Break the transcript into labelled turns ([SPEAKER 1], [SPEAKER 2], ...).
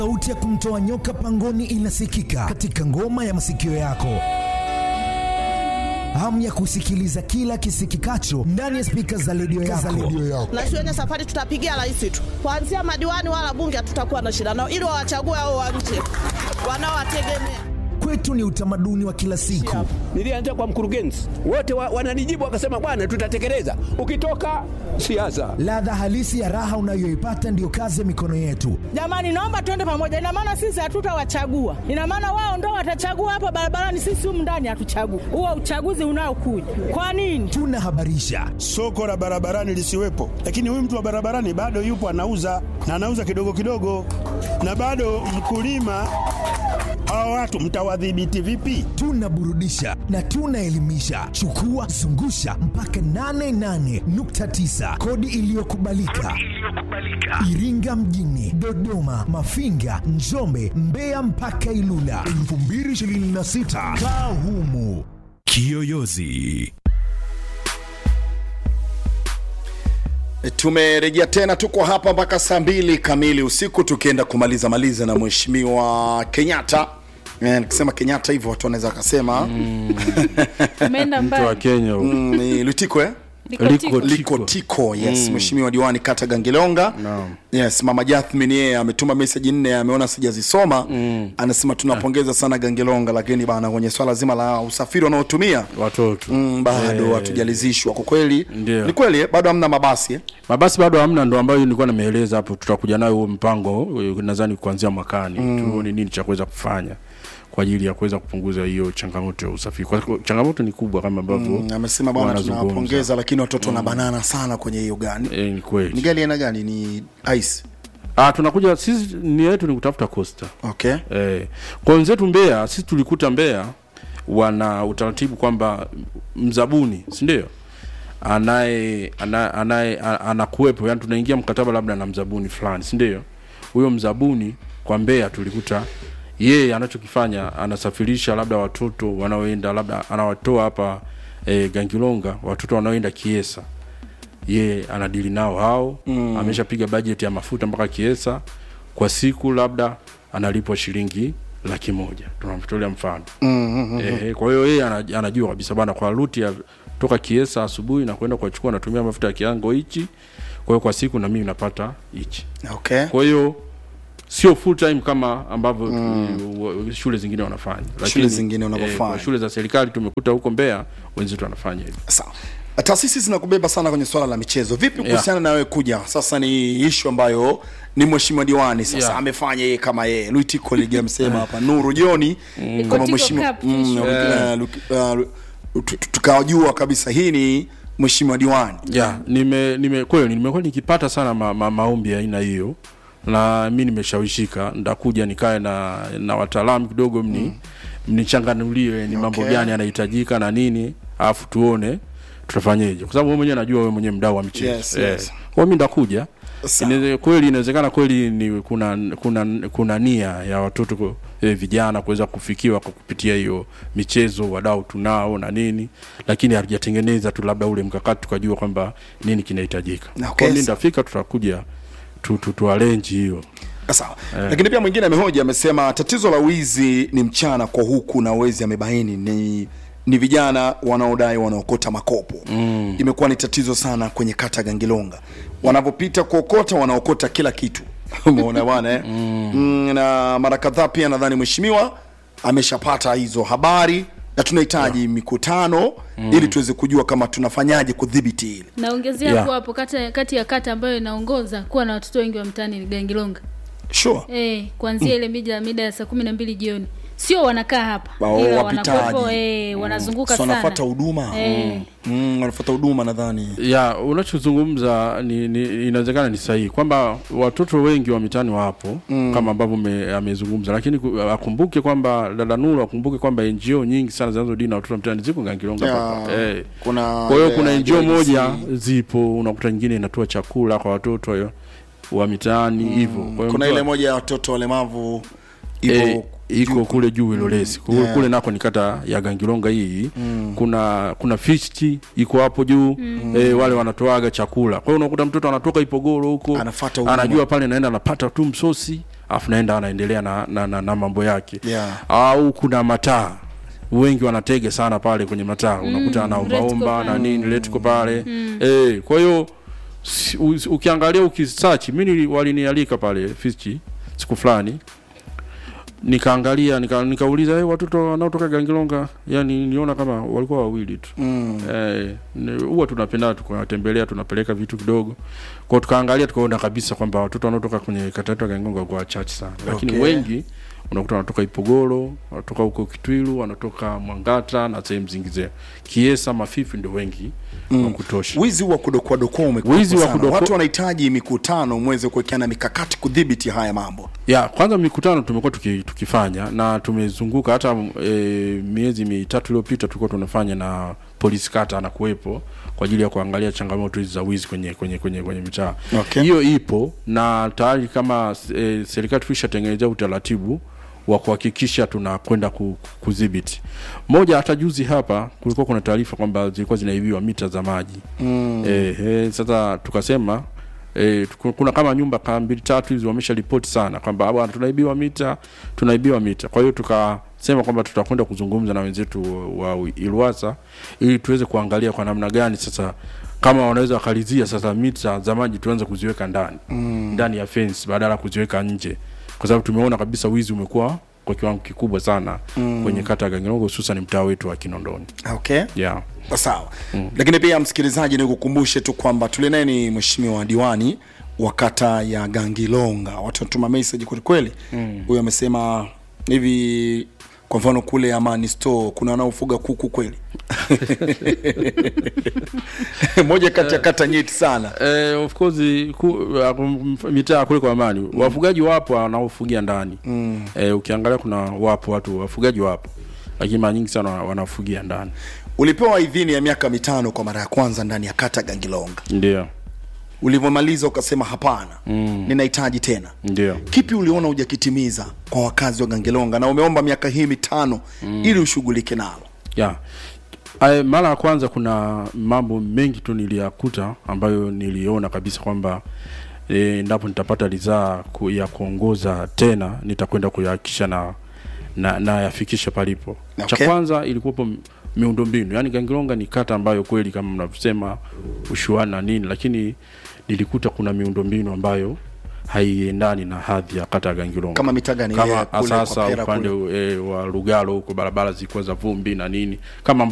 [SPEAKER 1] Sauti ya kumtoa nyoka pangoni inasikika katika ngoma ya masikio yako. Hamu ya kusikiliza kila kisikikacho ndani ya spika za redio yako.
[SPEAKER 2] na shuleni safari tutapigia rais tu, kuanzia madiwani wala bunge hatutakuwa na shida nao, ili wawachague hao wa nje wanaowategemea.
[SPEAKER 1] Kwetu ni utamaduni wa kila siku.
[SPEAKER 3] Nilianza kwa mkurugenzi, wote wa, wananijibu wakasema, bwana, tutatekeleza. Ukitoka siasa,
[SPEAKER 1] Ladha halisi ya raha unayoipata ndiyo kazi ya mikono yetu.
[SPEAKER 2] Jamani, naomba tuende pamoja. Ina maana sisi hatutawachagua, ina maana wao ndo watachagua hapa barabarani, sisi humu ndani hatuchagui. Huo uchaguzi unaokuja kwa nini?
[SPEAKER 1] Tunahabarisha,
[SPEAKER 4] soko la barabarani lisiwepo, lakini huyu mtu wa barabarani bado yupo anauza na anauza kidogo kidogo, na bado mkulima. Hawa watu mtawadhibiti vipi?
[SPEAKER 1] tunaburudisha na tunaelimisha. Chukua zungusha mpaka 88.9 kodi iliyokubalika Iringa mjini, Dodoma, Mafinga, Njombe, Mbeya mpaka Ilula 2026 kaa humu.
[SPEAKER 5] Kiyoyozi.
[SPEAKER 6] Tumerejea tena, tuko hapa mpaka saa mbili kamili usiku, tukienda kumaliza maliza na mheshimiwa Kenyatta. Eh, Nikisema Kenyatta hivyo watu wanaweza wakasema
[SPEAKER 7] Umeenda
[SPEAKER 8] mtu wa
[SPEAKER 7] mbali.
[SPEAKER 8] Kenya huyu.
[SPEAKER 6] mm, ni Lutiko eh?
[SPEAKER 7] Liko tiko.
[SPEAKER 6] Liko Tiko, yes, mheshimiwa diwani kata Gangilonga.
[SPEAKER 8] Naam.
[SPEAKER 6] Yes, mama Jathmin yeye ametuma message nne, ameona sijazisoma. Anasema tunapongeza sana Gangilonga, lakini bana kwenye swala zima la usafiri wanaotumia
[SPEAKER 8] watoto
[SPEAKER 6] mm, bado
[SPEAKER 8] Eh,
[SPEAKER 6] hatujalizishwa kwa kweli.
[SPEAKER 8] Ndio.
[SPEAKER 6] Ni kweli eh? bado hamna mabasi eh?
[SPEAKER 8] mabasi bado hamna, ndo ambayo nilikuwa nimeeleza hapo. Tutakuja nayo huo mpango eh, nadhani kuanzia mwakani tuone nini cha kuweza kufanya kwa ajili ya kuweza kupunguza hiyo changamoto ya usafiri. Kwa kwa- changamoto ni kubwa kama ambavyo
[SPEAKER 6] Mm, amesema bwana
[SPEAKER 8] wanazungumza.
[SPEAKER 6] tunawapongeza, lakini watoto na banana sana kwenye hiyo gani.
[SPEAKER 8] Eh, ni
[SPEAKER 6] Ni
[SPEAKER 8] kweli.
[SPEAKER 6] gari aina gani? Ni ice.
[SPEAKER 8] Ah, tunakuja sisi, nia yetu ni kutafuta costa
[SPEAKER 6] Okay.
[SPEAKER 8] Eh, kwa wenzetu Mbeya, sisi tulikuta Mbeya wana utaratibu kwamba mzabuni, si ndio? Anaye anaye anaye a- anakuwepo, yani tunaingia mkataba labda na mzabuni fulani, si ndio? Huyo mzabuni kwa Mbeya tulikuta yeye anachokifanya anasafirisha labda watoto wanaoenda labda anawatoa hapa e, Gangilonga, watoto wanaoenda Kiesa ye anadili nao hao mm. ameshapiga bajeti ya mafuta mpaka Kiesa kwa siku labda analipwa shilingi laki moja tunamtolea mfano mm-hmm. eh, kwa hiyo yeye ana- anajua kabisa bana kwa ruti ya toka Kiesa asubuhi na kwenda kuchukua natumia mafuta ya kiango hichi kwa hiyo kwa siku na mimi napata hichi
[SPEAKER 6] Okay.
[SPEAKER 8] kwa hiyo sio full time kama ambavyo mm. shule zingine wanafanya
[SPEAKER 6] Shule zingine wanavyofanya.
[SPEAKER 8] kwa shule za serikali tumekuta huko Mbeya wenzetu wanafanya hivyo
[SPEAKER 6] Sawa. Taasisi zinakubeba sana kwenye swala la michezo. Vipi kuhusiana na wewe kuja? Sasa ni ishu ambayo ni mheshimiwa diwani sasa
[SPEAKER 8] Yeah.
[SPEAKER 6] amefanya yeye kama yeye. Luitiko Ligi amesema hapa Nuru Joni kama
[SPEAKER 7] Tiko
[SPEAKER 6] mheshimiwa
[SPEAKER 7] Cup
[SPEAKER 6] mm,
[SPEAKER 7] kesho.
[SPEAKER 6] uh, Lu- uh, Lu- tu- tu- tukajua kabisa hii ni mheshimiwa diwani.
[SPEAKER 8] ya nime nime kweli nimekuwa nikipata sana ma, ma, maombi ya aina hiyo na mi nimeshawishika ndakuja nikae na na wataalamu kidogo mni mnichanganulie ni mambo
[SPEAKER 6] Okay.
[SPEAKER 8] gani yanahitajika na nini alafu tuone tutafanyeje kwa sababu wewe mwenyewe najua wewe mwenyewe mdau wa michezo
[SPEAKER 6] Yes, yes.
[SPEAKER 8] kwa mi ndakuja
[SPEAKER 6] Sawa.
[SPEAKER 8] Inaweze- kweli inawezekana kweli ni kuna kuna kuna nia ya watoto ku- eh, vijana kuweza kufikiwa kwa kupitia hiyo michezo wadau tunao na nini lakini hatujatengeneza tu labda ule mkakati tukajua kwamba nini kinahitajika
[SPEAKER 6] Okay,
[SPEAKER 8] kwa mimi
[SPEAKER 6] sawa.
[SPEAKER 8] ndafika tutakuja tu, tu, tu arrange hiyo
[SPEAKER 6] Sawa. Lakini pia mwingine amehoja amesema tatizo la wizi ni mchana kwa huku na wezi amebaini ni ni vijana wanaodai wanaokota makopo mm. imekuwa ni tatizo sana kwenye kata Gangilonga wanapopita kuokota wanaokota kila kitu umeona bwana eh? mm. mm, na mara kadhaa pia nadhani mheshimiwa ameshapata hizo habari na tunahitaji mikutano ili tuweze kujua kama tunafanyaje kudhibiti hili
[SPEAKER 7] naongezea
[SPEAKER 8] Yeah.
[SPEAKER 7] hapo hapo kata, kati ya kata ambayo inaongoza kuwa na watoto wengi wa mtaani ni Gangilonga
[SPEAKER 6] sure
[SPEAKER 7] eh, kuanzia ile mida mida ya saa kumi na mbili jioni sio wanakaa hapa
[SPEAKER 6] Wao
[SPEAKER 7] ila
[SPEAKER 6] wapitaji.
[SPEAKER 7] wanakuwepo eh, wanazunguka
[SPEAKER 6] so
[SPEAKER 7] sana
[SPEAKER 6] wanafuata huduma
[SPEAKER 7] Eh.
[SPEAKER 6] mm, wanafuata huduma nadhani
[SPEAKER 8] ya unachozungumza ni, ni inawezekana ni sahihi kwamba watoto wengi wa mitaani wapo mm. kama ambavyo ame- amezungumza lakini ku- akumbuke kwamba dada Nuru akumbuke kwamba NGO nyingi sana zinazodili na watoto wa mitaani ziko Gangilonga
[SPEAKER 6] Ya,
[SPEAKER 8] hapa eh.
[SPEAKER 6] kuna
[SPEAKER 8] kwa hiyo
[SPEAKER 6] ile
[SPEAKER 8] kuna NGO
[SPEAKER 6] IDC.
[SPEAKER 8] moja zipo unakuta nyingine inatoa chakula kwa watoto wa- wa mitaani hivyo kwa hiyo
[SPEAKER 6] kuna
[SPEAKER 8] mtu-
[SPEAKER 6] ile moja ya watoto walemavu ipo
[SPEAKER 8] Eh, iko kule juu Ilolesi kule,
[SPEAKER 6] Yeah.
[SPEAKER 8] kule nako ni kata ya Gangilonga hii kuna kuna fishti iko hapo juu eh, wale wanatoaga chakula kwa hiyo unakuta mtoto anatoka Ipogoro huko
[SPEAKER 6] Anafuata huduma.
[SPEAKER 8] anajua pale naenda anapata tu msosi afu naenda anaendelea na, na, na, na mambo yake
[SPEAKER 6] Yeah.
[SPEAKER 8] au kuna mataa wengi wanatega sana pale kwenye mataa unakuta anaombaomba
[SPEAKER 7] Retco
[SPEAKER 8] na nini letiko pale eh, kwa hiyo si- u- ukiangalia ukisearch mi nili- walinialika pale fichi siku fulani nikaangalia nika, nikauliza hey, watoto wanaotoka gangilonga yani niona kama walikuwa wawili tu
[SPEAKER 6] mm.
[SPEAKER 8] Eh, ni- huwa tunapenda tukawatembelea tunapeleka vitu kidogo kwao tukaangalia tukaona kabisa kwamba watoto wanaotoka kwenye kata yetu ya Gangonga kwa wachache sana lakini
[SPEAKER 6] Okay.
[SPEAKER 8] wengi unakuta wanatoka Ipogoro wanatoka huko Kitwilu wanatoka Mwangata na sehemu zingine Kiesa Mafifi ndio wengi mm. wa kutosha
[SPEAKER 6] wizi wa kudokoadokoa umekuwa
[SPEAKER 8] Wizi wa
[SPEAKER 6] sana.
[SPEAKER 8] kudoko-
[SPEAKER 6] watu wanahitaji mikutano mweze kuwekeana mikakati kudhibiti haya mambo
[SPEAKER 8] ya kwanza mikutano tumekuwa tuki, tukifanya na tumezunguka hata e, miezi mitatu iliyopita tulikuwa tunafanya na polisi kata anakuwepo kwa ajili ya kuangalia changamoto hizi za wizi kwenye kwenye kwenye, kwenye mitaa
[SPEAKER 6] Okay.
[SPEAKER 8] hiyo ipo na tayari kama e, serikali tulishatengenezea utaratibu wa kuhakikisha tunakwenda ku- kudhibiti moja hata juzi hapa kulikuwa kuna taarifa kwamba zilikuwa zinaibiwa mita za maji mm. e, e, sasa tukasema E, kuna kama nyumba kama mbili tatu hizi wamesha ripoti sana kwamba bwana tunaibiwa mita tunaibiwa mita kwa hiyo tukasema kwamba tutakwenda kuzungumza na wenzetu wa Ilwasa ili tuweze kuangalia kwa namna gani sasa kama wanaweza wakalizia sasa mita za maji tuanze kuziweka ndani mm. ndani ya fence badala ya kuziweka nje kwa sababu tumeona kabisa wizi umekuwa kwa kiwango kikubwa sana mm. kwenye kata ya Gangirongo hususan mtaa wetu wa Kinondoni
[SPEAKER 6] okay
[SPEAKER 8] yeah.
[SPEAKER 6] sawa mm. lakini pia msikilizaji nikukumbushe tu kwamba tulinaye ni mheshimiwa diwani wa kata ya gangilonga watu wanatuma message kwelikweli huyo amesema hivi kwa mfano kule amani store kuna wanaofuga kuku kweli moja kati ya kata nyeti sana
[SPEAKER 8] Eh, of course ku, uh, kum- mitaa kule kwa amani mm. wafugaji wapo wanaofugia ndani mm. eh, ukiangalia kuna wapo watu wafugaji wapo lakini mara nyingi sana wana- wanafugia ndani
[SPEAKER 6] ulipewa idhini ya miaka mitano kwa mara ya kwanza ndani ya kata gangilonga
[SPEAKER 8] ndio
[SPEAKER 6] ulivyomaliza ukasema hapana mm. ninahitaji tena
[SPEAKER 8] ndio
[SPEAKER 6] kipi uliona hujakitimiza kwa wakazi wa gangelonga na umeomba miaka hii mitano mm. ili ushughulike nalo
[SPEAKER 8] ya Ay, mara ya kwanza kuna mambo mengi tu niliyakuta ambayo niliona kabisa kwamba e, endapo nitapata ridhaa ku, ya kuongoza tena nitakwenda kuyahakikisha na na nayafikisha palipo
[SPEAKER 6] Okay.
[SPEAKER 8] cha kwanza ilikuwepo m- miundombinu yaani gangilonga ni kata ambayo kweli kama mnavyosema ushuani na nini lakini nilikuta kuna miundombinu ambayo haiendani na hadhi ya kata ya gangilonga
[SPEAKER 6] Kama mitaa gani? Ile
[SPEAKER 8] kama
[SPEAKER 6] kule
[SPEAKER 8] sasa
[SPEAKER 6] kwa Pera
[SPEAKER 8] upande e, wa lugalo huko barabara zilikuwa za vumbi na nini kama